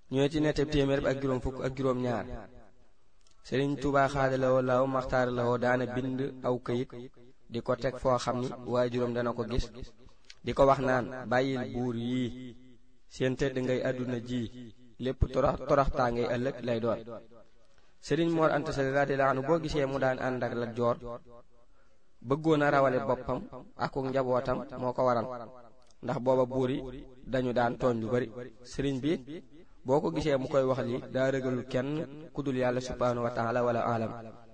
ñooy ci netteb téeméer bi ak juróom fukk ak juróom ñaar sëriñ Tuubaa xaadalawoo law maxtaar lawoo daana bind aw këyit di ko teg foo xam ni waajuram dana ko gis di ko wax naan bàyyil buur yii seen tëdd ngay àdduna ji lépp torox toroxtaa ngay ëllëg lay doon sëriñ Mor Anta Sali radiyallahu anhu boo gisee mu daan ànd ak Lat Joor bëggoon a rawale boppam ak njabootam moo ko waral ndax booba buur yi dañu daan tooñ lu bari sëriñ bi boo ko gisee mu koy wax li daa rëgalul kenn ku dul yàlla subhaanahu wa taala wala alam